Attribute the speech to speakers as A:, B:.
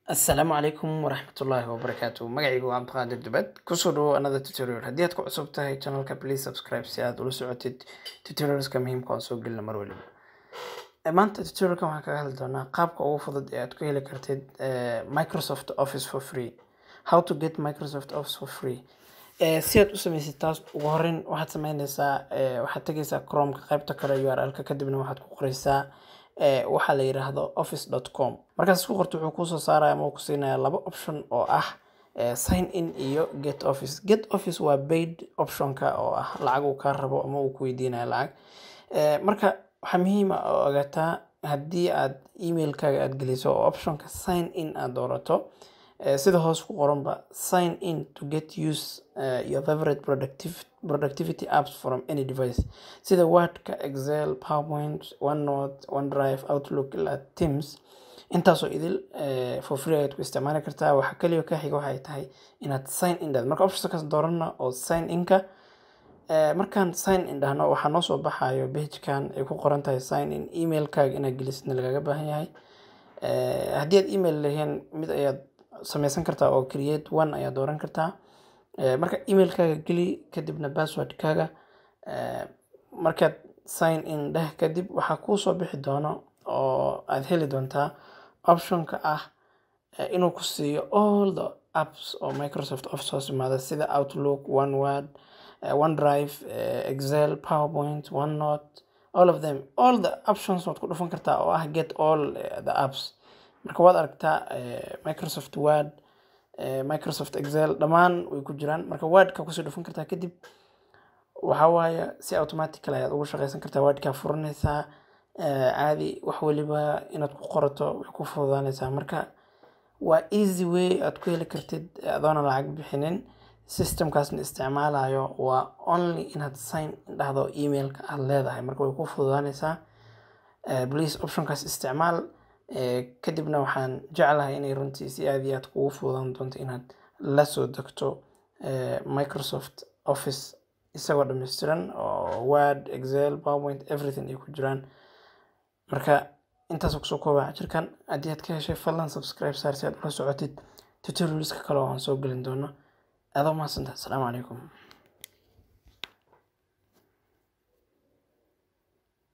A: asalaamu calaykum waraxmatullaahi wabarakaatu magacaygu waa cabdiqaadir dubad kusoo dhawo another tutorial haddii aad ku cusub tahay channelka please subscribe si aad ula socotid tutorialska muhiimka oo soo gelina mar waliba Eh, maanta tutorialkan waxaan kaga hadli doonaa qaabka ugu fudud ee aad ku heli kartid eh, microsoft office for free how to get microsoft office for free Eh, si aad u samaysid taas ugu horreyn waxaad sameyneysaa eh, waxaad tegeysaa chromeka qaybta kale url-ka kadibna waxaad ku qoreysaa eh, waxaa la yiraahdo office.com markaas isku qorto wuxuu kuusoo saaraya ama uu ku siinaya laba option oo ah eh, sign in iyo get office get office waa paid optionka oo ah lacag uu kaa rabo ama uu ku weydiinayo lacag Eh, marka waxaa muhiim ah oo ogaataa haddii aad emailkaaga aad geliso oo optionka sign in aad doorato eh, sida hoos ku qoranba sign in to get use uh, your favorite productive, productivity apps from any device sida wordka excel powerpoint onenote onedrive outlook ilaa teams intaasoo idil eh, for free ayaad ku isticmaali kartaa waxa kaliya ka xiga waxay tahay inaad sign in dhahdo marka optionkaas doorana oo sign inka Eh, markaan sign in dhahno waxaa noo soo baxayo pagekan ay ku qoran tahay sign in emailkaaga inaad gelisidna lagaga baahan yahay Eh, haddii aad email lahayn mid ayaad sameysan kartaa oo create one ayaad dooran kartaa Eh, marka emailkaaga geli kadibna passwordkaaga eh, markaad sign in dheh kadib waxaa kuu soo bixi doono oo aad heli doontaa optionka ah eh, inuu ku siiyo all the apps oo microsoft office hoos imaada sida outlook oneword uh, OneDrive, uh, Excel, PowerPoint, OneNote, all of them. All the options waad ku dhufan kartaa oo ah get all uh, the apps. Marka waad aragtaa uh, Microsoft Word, uh, Microsoft Excel, dhammaan way ku jiraan. Marka Wordka kusii dhufan kartaa kadib waxaa waaye si automatical ayaad ugu shaqeysan kartaa Wordka furanaysaa uh, caadi wax waliba inaad ku qorato way ku fududaanaysaa. Marka waa easy way aad ku heli kartid adoona lacag bixinin systemkaasna isticmaalayo waa only inaad sign dhahdo emailka aad leedahay marka way ku fududaanaysaa Eh, please optionkaas isticmaal Eh, kadibna waxaan jeclahay inay runtii si aad iyo aad kugu fududaan doonto inaad la soo degto eh, microsoft office isagoo dhammaystiran oo word excel powerpoint everything ay ku jiraan marka intaas kusoo koobaa jirkan haddii aad ka heshay fadlan subscribe saar si aad ula socotid tutorialska kale oo aan soo gelin doono adoo mahadsantahay asalaamu calaykum